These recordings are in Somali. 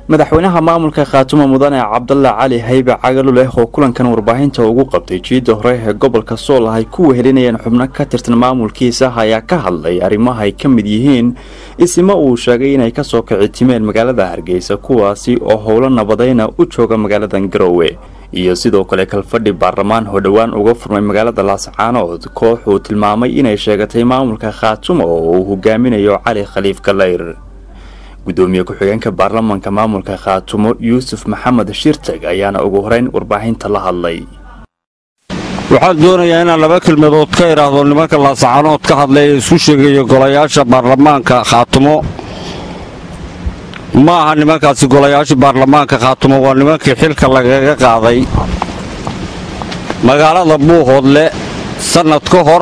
madaxweynaha maamulka khaatumo mudane cabdalla cali haybe cagaluleh oo kulankan warbaahinta ugu qabtay jiidda hore ee gobolka sool ay ku wehelinayeen xubno ka tirsan maamulkiisa ayaa ka hadlay arrimaha ay ka mid yihiin isima uu sheegay inay kasoo kicitimeen magaalada hargeysa kuwaasi oo howlo nabadayna u jooga magaaladan garowe iyo sidoo kale kalfadhi baarlamaan oo dhowaan uga furmay magaalada laascaanood koox uu tilmaamay inay sheegatay maamulka khaatumo oo uu hogaaminayo cali khaliif galayr gudoomiye ku-xigeenka baarlamaanka maamulka khaatumo yuusuf maxamed shirtag ayaana ugu horeyn warbaahinta la hadlay waxaan doonayaa inaan laba kelmadood ka idhaahdo nimanka laascaanood ka hadlay ee isku sheegaya golayaasha baarlamaanka khaatumo ma aha nimankaasi golayaasha baarlamaanka khaatumo waa nimankii xilka lagaga qaaday magaalada buuhoodle sannad ka hor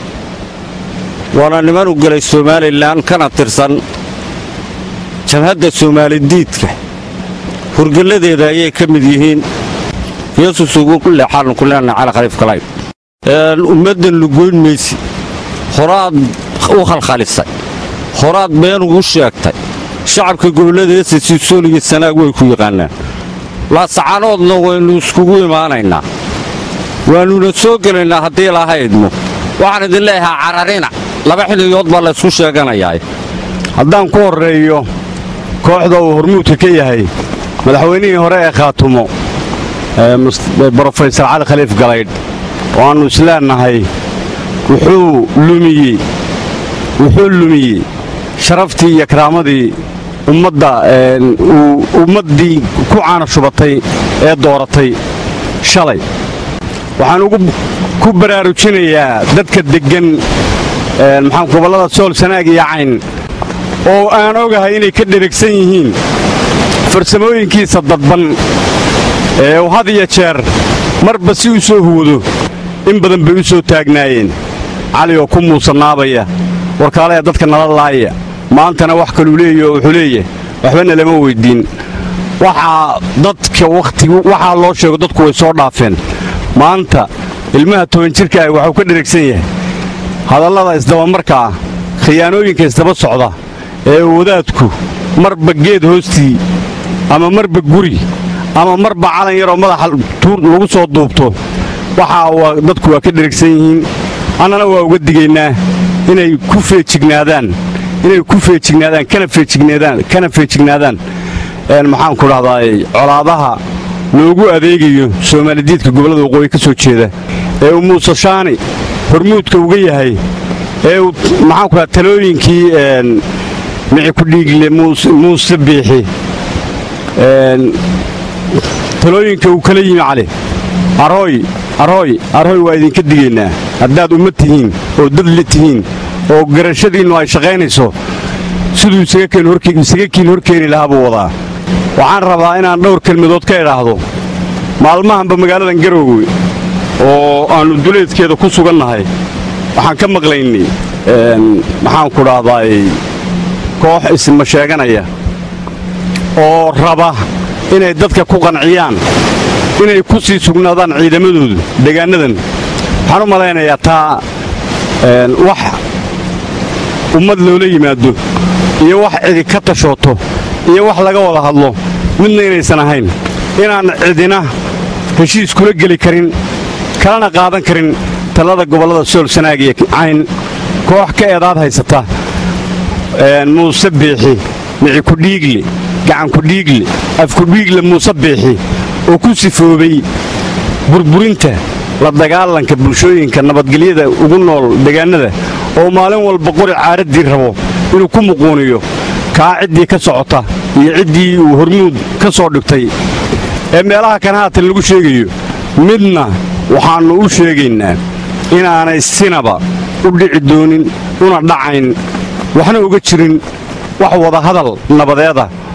waana niman u gelay somalilan kana tirsan jabhadda soomaalidiidka hurgalladeeda ayay ka mid yihiin yesus ugu leexaanu ku leenahay cali khaliif kalay ummaddan lugoyn maysi horaad u khalkhalisay horaad been ugu sheegtay shacabka gobollada esasi sool iyo sanaag way ku yaqaanaan laasacaanoodna waynu iskugu imaanaynaa waannuna soo gelaynaa haddii laha idmo waxaan idin leeyahaa cararina laba xilligood baa laysku sheeganayaa haddaan ku horreeyo kooxda uu hormuudka ka yahay madaxweynihii hore ee khaatumo brofesor cali khaliif galaydh oo aannu isleennahay wuxuu lumiyey wuxuu lumiyey sharaftii iyo karaamadii ummadda uu ummaddii ku caana shubatay ee dooratay shalay waxaan ugu ku baraarujinayaa dadka deggan maxaan gobollada sool sanaag iyo cayn oo aan ogahay inay ka dheragsan yihiin farsamooyinkiisa dadban ee uu had iyo jeer marba si u soo huwado in badan bay u soo taagnaayeen cali oo ku muusanaabaya warkaalaya dadka nala laaya maantana wax kaluu leeya oo wuxuu leeyahay waxbana lama weyddiin waxaa dadka wakhtig waxaa loo sheego dadku way soo dhaafeen maanta ilmaha toban jirka ah waxuu ka dheragsan yahay hadallada isdabamarka ah khiyaanooyinka isdaba socda ee wadaadku marba geed hoostii ama marba guri ama marba calan yaroo madaxa lagu soo duubto waxaa dadku waa ka dheragsan yihiin annana waa uga digaynaa inay ku feejignaadaan inay ku feejignaadaan kana feejignaadaan maxaanku dhahdaay colaadaha loogu adeegayo soomaalidiidka gobollada waqooyi ka soo jeeda ee uu muuse shaani hormuudka uga yahay ee uu maxaanku dhaha talooyinkii mici ku dhiigle muuse biixi talooyinka uu kala yimi cali arooy arooy arooy waa idinka digaynaa haddaad ummad tihiin oo dadle tihiin oo garashadiinnu ay shaqaynayso siduu isaga kiin hor keeni lahaa buu wadaa waxaan rabaa inaan dhowr kelmadood ka idhaahdo maalmahanba magaaladan garoowe oo aannu duleedkeeda ku sugannahay waxaan ka maqlaynay maxaanku dhahdaay koox isma sheeganaya oo raba inay dadka ku qanciyaan inay ku sii sugnaadaan ciidamadoodu deegaannadan waxaan u malaynayaa taa wax ummad loola yimaado iyo wax cidi ka tashooto iyo wax laga wada hadlo midna inaysan ahayn inaan cidina heshiis kula geli karin kalana qaadan karin talada gobollada sool sanaag iyo cayn koox ka eedaad haysata muuse biixi mici kudhiigle gacankudhiigle afkudhiigle muuse biixi oo ku sifoobay burburinta la dagaalanka bulshooyinka nabadgelyada ugu nool deegaannada oo maalin walba qori caaraddii rabo inuu ku muquuniyo kaa ciddii ka socota iyo ciddii uu hormuud ka soo dhigtay ee meelaha kan haatan lagu sheegayo midna waxaannu u sheegaynaa inaanay sinaba u dhici doonin una dhacayn waxna uga jirin wax wadahadal nabadeeda